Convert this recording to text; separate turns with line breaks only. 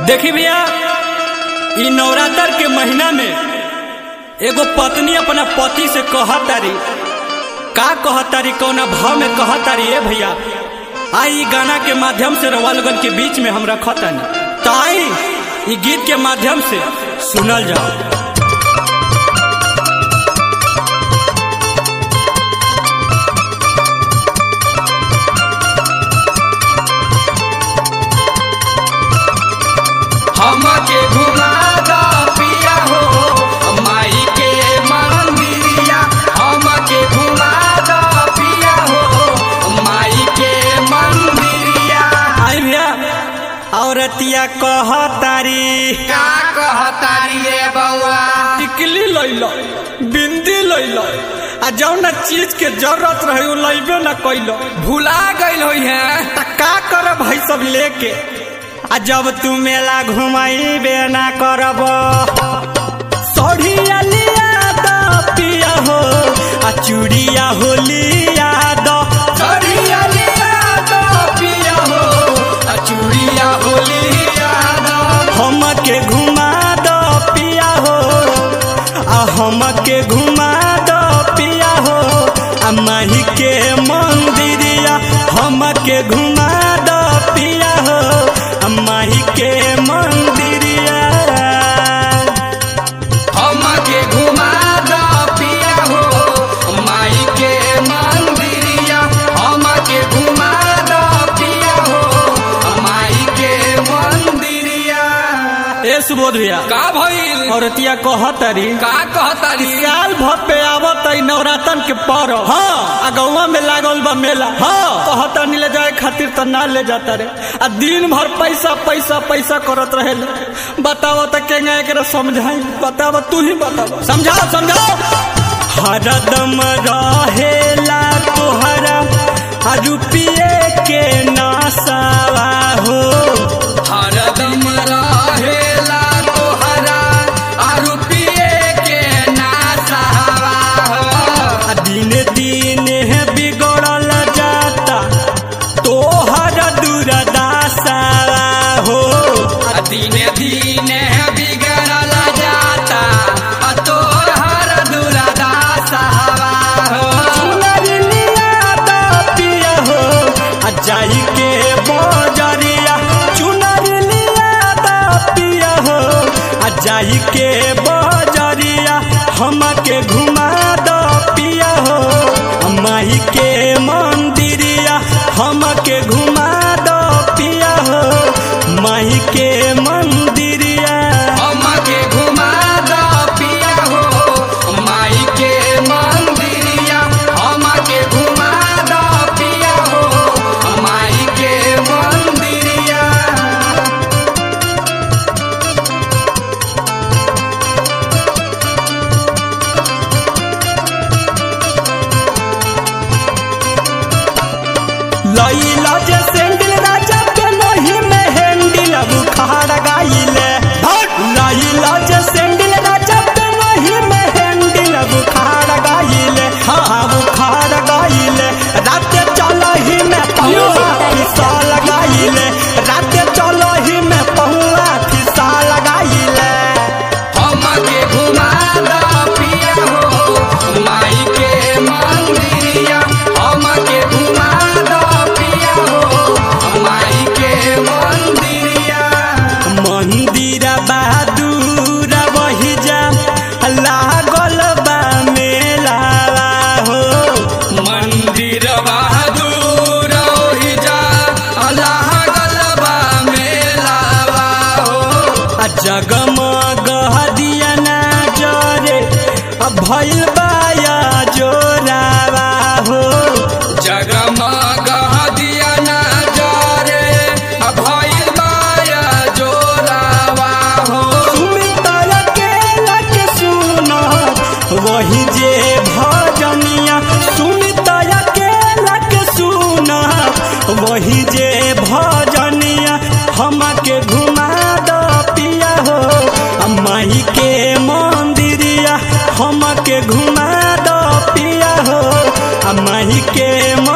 देखी भैया इ नवरात्र के महीना में एगो पत्नी अपना पति से कहतारी का कहतारी कौना भाव में कहतारी ए भैया आई इ गाना के माध्यम से रवा लोगन के बीच में हम रखतानी तो आई इ गीत के माध्यम से सुनल जाओ
हमके घुमा द पिया हो माई के मंदिरिया हमके घुमा द पिया हो माई के मंदिरिया
आई भैया औरतिया कहतारी
का कहतारी रे बउआ
टिकली लैलो बिंदी लैलो आ जौन चीज के जरूरत रहे उ लैबे न कैलो
भुला गइल होई है
त का कर भाई सब लेके आ जब तू मेला घुमाइबे ना करब सढ़िया लिया द पिया हो आ चूड़िया हो लिया द
सरिया लिया द पिया हो आ चूड़िया होलिया द
हमके घुमा द पिया हो आ हमके घुमा द पिया हो आ माही के मंदिरिया हमके घुमा द पिया हो आ माही के मंदिरिया
हमके घुमा द पिया हो माई के मंदिरिया हमके घुमा द पिया हो माई के मंदिरिया
ए सुबोध भैया
का भइल
औरतिया कहतरी
का कहतारी
साल भर पे आवत है नवरात्रन के पर्व हाँ आ गौवा में लागल बा मेला हाँ कहता नहीं ले जाए खातिर तो ना ले जाता रे आ दिन भर पैसा पैसा पैसा करत रहे बताओ तो केंगा एकरा समझाई बताओ तू ही बताओ समझाओ समझाओ हरदम रहेला तोहरा आ रुपये के नासावा हो
हरदम रहेला तोहरा आ रुपये के नासावा हो
आ दिन दिन बिगड़ल जाता तोहर दुरदासा हो
आ दिने दिने बिगड़ल जाता आ तोर हर दुरादासावा हो
चुनर लिया द पिया हो आ जाई के बजरिया चुनर लिया द पिया हो आ जाई के बजरिया हमके घुमा द पिया हो आ माही के मंदिरिया हमके घुमा द पिया हो माही के मंदिरिया
हमके घुमा द पिया हो माई के मंदिरिया हमके घुमा द पिया हो माई के मंदिरिया
लैला जे सेंडिल राजा के नहीं में हैंडल बुखार गाइले लैला जे सेंडिल राजा के नहीं में हैंडल बुखार गाइले हाँ बुखार गाइले रात चलो ही में पहुआ फिसा लगाइले रात चलो ही में पहुआ फिसा लगाइले
हमके घुमा द पिया हो माई के मंदिरिया हमके घुमा द पिया हो माई के मंदिरिया
मंदिर बहादुर वही जा लागल बा मेला हो
मंदिर बहादुर ओहि जा अल्लाह गलबा मेलावा हो
आ जगमग दिया ना जरे आ भइल बाया जोरावा हो
जगमग दिया ना जरे भइल माया जोरावा हो
सुमित अकेला के सुन वही जे भजनिया सुमित अकेला के सुन वही जे भजनिया हमके घुमा द पिया हो आ माही के मंदिरिया हमके घुमा द पिया हो आ माही के